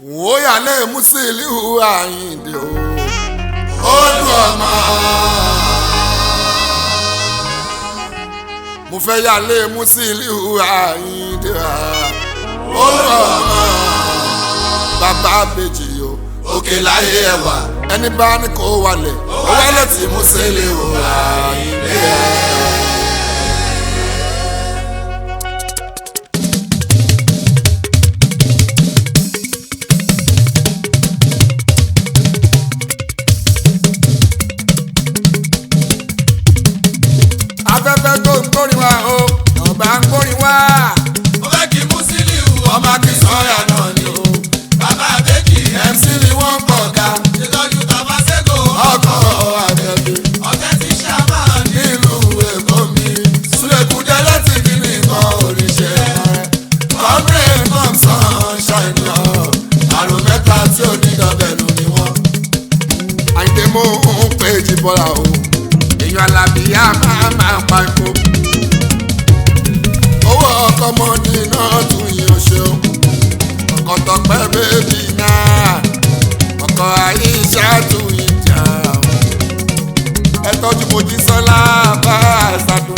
wòóyàlẹ̀ Musiliu Àyìndé o olú ọmọ. mo fẹ́ yàlẹ̀ Musiliu Àyìndé olú ọmọ. bàbá bèjì o òkè láyé ẹwà ẹni bá ní kó wálẹ̀ ó wálẹ̀ tí Musiliu Àyìndé. afẹ́fẹ́ tó ń gbórin wá o ọba ń gbórin wá. mo fẹ́ kí Musiliu ọmọ kì í sọ́yà náà ni o. bàbá àbẹ́jì MC ni wọ́n pọ̀ ga ṣètọ́jú tàbá sẹ́gò ọkọ̀ àbẹ̀bẹ̀ ọ̀tẹ̀ tí ṣàmà ní nílùú èkó mi. Súlẹ̀kùdẹ́ láti kí ni nǹkan oríṣẹ́ rẹ̀. Kọ́mírẹ̀ Thompson ṣàìní ọ̀. Àrùn mẹ́ta tí ò ní dọ̀bẹ̀lù ni wọ́n. Àyìndé mo ń pè jí bọ́lá o. Èèyàn alábìyá máa máa pa epo. Owó ọkọ̀ mọ́ni náà tún yín o ṣeun. Ọkọ̀ tọpẹ́ bébì náà. Ọkọ̀ àyíṣà tún yín jà o ẹ tọ́jú Mojísọ́lá bá ṣàdùn.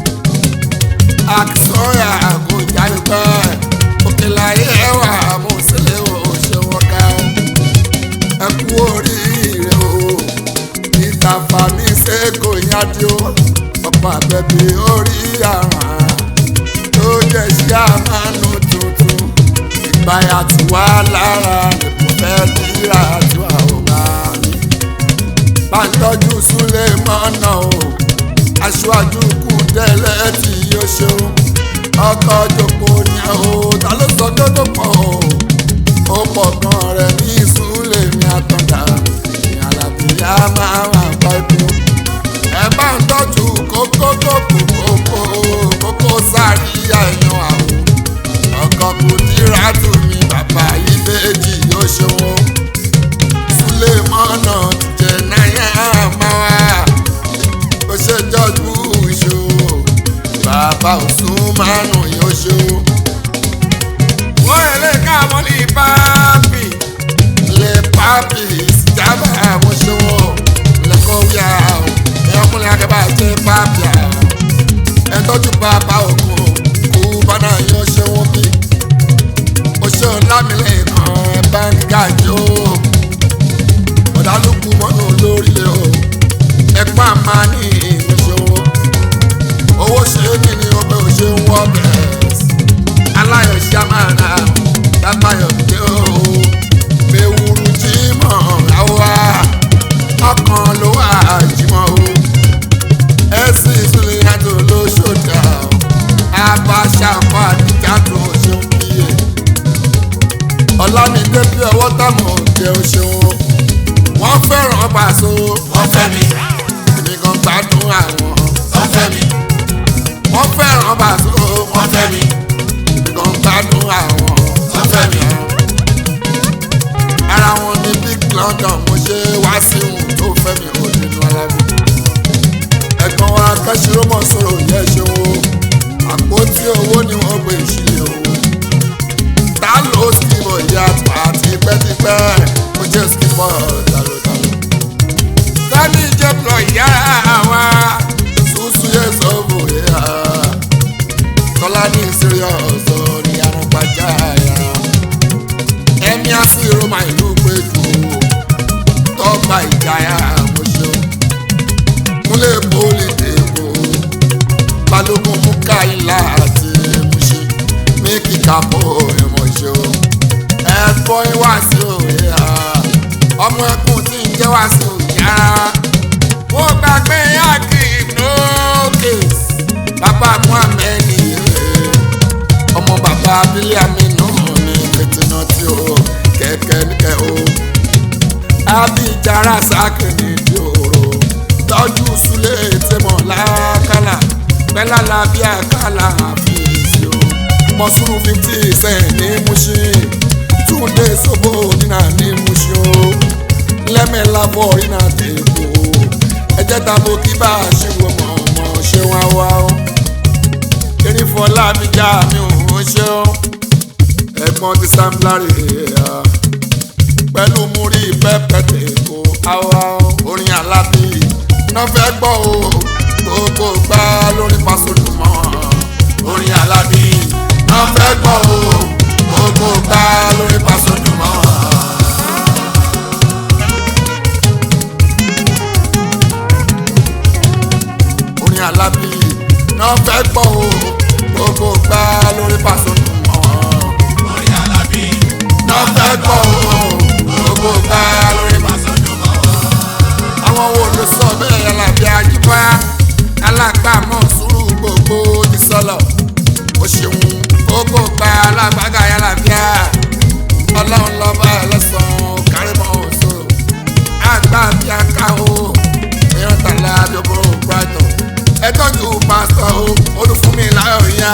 àkìsọ́yà kò jáde pẹ́ òkèláyé ẹwà mo sílẹ̀ o ṣe wọ́n ká o. ẹ kú oríire o ìtàfà mi ṣe kò yájú o ọ̀pọ̀ àbẹ̀bí orí àrùn tó jẹ́ sí àmánú tuntun ìgbáyà tí wà lára ìbò fẹ́ tíra tí wà ó bá mi bá ń tọ́jú súnlé mọ́nà o aṣáájú kù tẹ́lẹ̀ tí yóò ṣe o ọkọ̀ jòkó ni o ta ló sọ pé kò pọ̀ o ó pọ̀ gan rẹ̀ ní súnlé mi àtọ̀dá ìyàlàbíyá máa wà pa epo ẹ bá ń tọ́jú kókó kókó kókó kókó sáré àyàn àwọn ọkọ̀ kù dírà tù mí bàbá yìí méjì yóò ṣe wọn sulemana jẹ náírà máa wá ó ṣe jọjú ìṣòro bàbá òsùn márùn yóò ṣe o. wọ́n lè ká mọ́ ní pápì lè pápì ìsìjábà mo ṣe wọ́n lẹ́kọ̀ọ́ wíyà o ẹ̀yọ́kùnrin akẹ́bà jẹ́ pápì à ẹ̀ tọ́jú bàbá òkun kú bánà yóò ṣe wọ́n bí ó ṣe ọ̀làmìlẹ̀ kan ẹ̀ bá ń gàjọ́ ọ̀dàlùkù mọ́nà lórílẹ̀ o ẹ̀pá máa ní ìmúṣòwò owó ṣe é kí ni ọbẹ̀ ò ṣe ń wọ́ bẹ̀rẹ̀ aláyọ̀ ṣàmàrà dábàyọ̀ dé o bẹ́wùrú jímọ̀ àwa ọkàn ló wà jímọ̀ o ẹ̀sìn ìsúlẹ̀ yàtọ̀ ló ṣòdà o abáṣà kọ́ àdìjà tó ṣe ń kíyè ọ̀làmídé bí ọwọ́ táwọn òde ó ṣeun wọ́n fẹ́ràn Paso wọ́n fẹ́ mi èmi kan gbádùn àwọn wọ́n fẹ́ mi wọ́n fẹ́ràn Paso wọ́n fẹ́ mi èmi kan gbádùn àwọn wọ́n fẹ́ mi ara wọn ní big London mo ṣe wá sí ohun tó fẹ́ mi ò nínú ara mi ẹ̀gbọ́n wa kẹ́sìrọ́mọ̀ sọ̀rọ̀ yẹ ṣe wo àpótí owó ni wọ́n gbé ìṣílẹ̀ owó ta ló skimọ̀ ìyá àti tipẹ́tipẹ́ mo jẹ́ skimọ̀ dàlódàló tani jẹ́ plọ̀ ìyá wa ṣùṣù yẹ sọ́ọ̀bù yẹ tọ́lá ní serious orí arúgbájá yàrá ẹ̀mí àṣírò máa ìlú péjú tọ́gbà ìjáyà àmọ́ṣọ́ múlẹ̀ pólì dèbò balógun mú káyìlá àti ẹ̀mọ́ṣẹ́ méjì kápò ẹ̀mọ́ṣọ́ ẹ̀fọ́ ìwá sí òye ọmọ ẹkùn tí ń jẹ́ wá sí òye rárá wọ́n gbàgbé akim nókè bàbá muhammed ọmọ bàbá abílẹ̀ aminu ní fìtínà tí ó kẹ̀kẹ́ níkẹ́ o abijara sákìní di òru tọ́jú sulé tẹmọ̀ lákàlà pẹ́lá làbí àkàlà àfíìsì o mọ̀sùrù fifty cent ní Mushin túndé sóbò nínà ní Mushin o lẹ́mẹ̀lá bọ̀ iná dèbò ẹ̀jẹ̀ tàbó kí bá a ṣe wọ̀ mọ̀ mọ̀ ṣe wá wá o erin fọlá mi já mi ò ń ṣe o ẹ̀gbọ́n ti Sam Larry pẹ̀lú múrí pẹ́pẹ́tẹ̀ kó àwa orin alábí náà fẹ́ gbọ́ o gbogbo gbá lórí Pasuma orin alábí náà fẹ́ gbọ́ o gbogbo gbá lórí Pasuma. orin alábí náà fẹ́ gbọ́ o gbogbo gbá lórí Pasuma orin alábí náà fẹ́ gbọ́ o gbogbo gbá lórí Pasuma. àwọn wo ló sọ bẹ́ẹ̀ alábí àjíbá alágbàmọ̀ sùúrù gbogbo ti sọ̀lọ̀ o ṣeun gbogbo gba alágbàgà yàrá ọlọ́run lọ́ba ẹlẹ́sàn-án kárìmọ́ òṣòro àgbà bí aká o èèyàn tàlẹ́ àjọpọ̀ brighton ẹjọ́jú pásítọ̀ o olùfúnmi láyọ̀ yá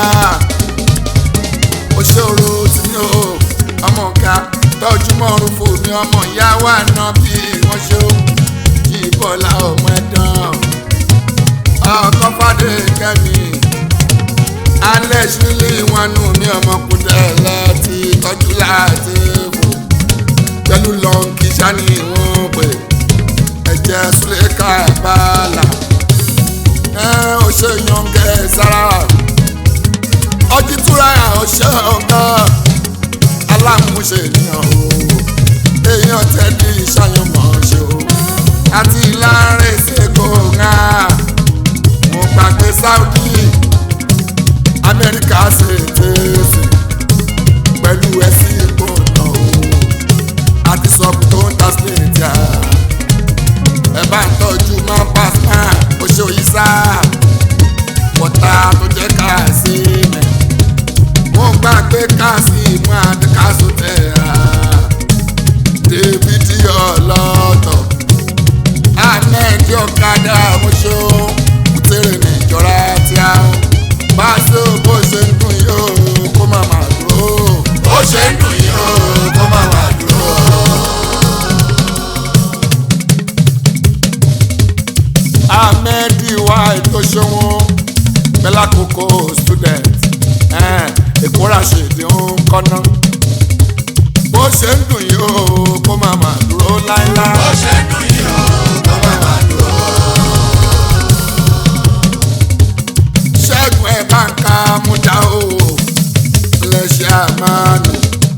òṣèrò tí ní o ọmọ ọ̀gá tọ́jú mọ́rún fún mi ọmọ ìyá wa náà bí wọ́n ṣe ó kí bọ́lá ọmọ ẹ̀dán ọkọ̀ fàdé kẹ́mi alẹ́ sílé wọn nù mí ọmọkùnrin láti tọ́jú láti fò pẹ̀lú lọ́ǹkì sani wọ́n pè ẹ̀jẹ̀ súlẹ̀ká bàálà ẹ ò ṣe yànjẹ sára ọjí túra ọṣẹ ọgá aláàmúṣe ènìyàn o èèyàn tẹ́lẹ̀ ìṣàyànmọ́ ṣe o àti láàrin ṣègò ńlá mo gbàgbé Saudi amẹ́ríkà ṣe tẹ̀sí pẹ̀lú ẹ̀sìn ìgbọ̀nà o àti sọ́kù tó ń ta sílẹ̀ jà ẹ bá ń tọ́jú máa pass man ó ṣe òyìn sá wọ́tá tó jẹ́ káàsì mẹ́ wọ́n gbà pé káàsì mú àti káàsì tẹ̀ ẹ́ david ọlọ́tọ̀ ahmed ọ̀kadà mọ́ṣọ́ kùtẹ́rẹ̀ níjọra tí a ń bá ṣe bó ṣe ń dùn yóò kó má má dúró. ó ṣe ń dùn yín o kó má wà dúró. ahmed wa ètò ṣòwò bẹ́lá kókó student èkó ràṣèdè ń kọ́ná bó ṣe ń dùn yìí ó kó má má dúró láéláé. ó ṣe ń dùn yín o kó má wà dúró. ṣẹ́gun ẹ̀ bá ń ka mújà o lẹ́ṣẹ̀ àmàlù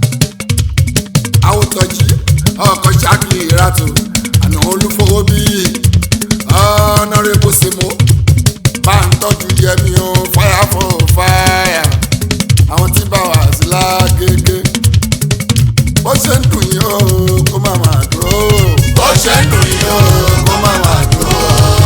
àwòtọ́jì ọkọ̀ ṣáàkì ìràtò àná olúfowó bí ọ̀nàrẹ́bù símú bá ń tọ́jú yẹmi o fire for fire àwọn tí bá wà sí lágége bó ṣe ń dùn yìí o kó má má dúró. ó ṣe ń dùn yín o kó má wà dúró.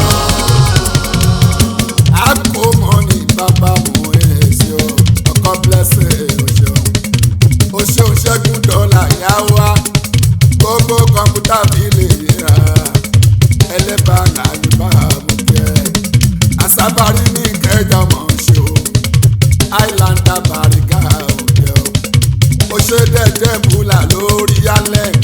àkómọ́ni bàbá mú èsì o ọkọ blessing òṣèlú òṣèlú ṣẹ́gun dọ́là yá wá gbogbo kọ̀ǹpútà mi lè ra ẹlẹ́bà àyùbá mú jẹ́ àsábàrí ní ìkẹjà mọ̀ ṣe o islander bàrígà òde o ó ṣe dẹ́jẹ́ bùlà lórí yálẹ̀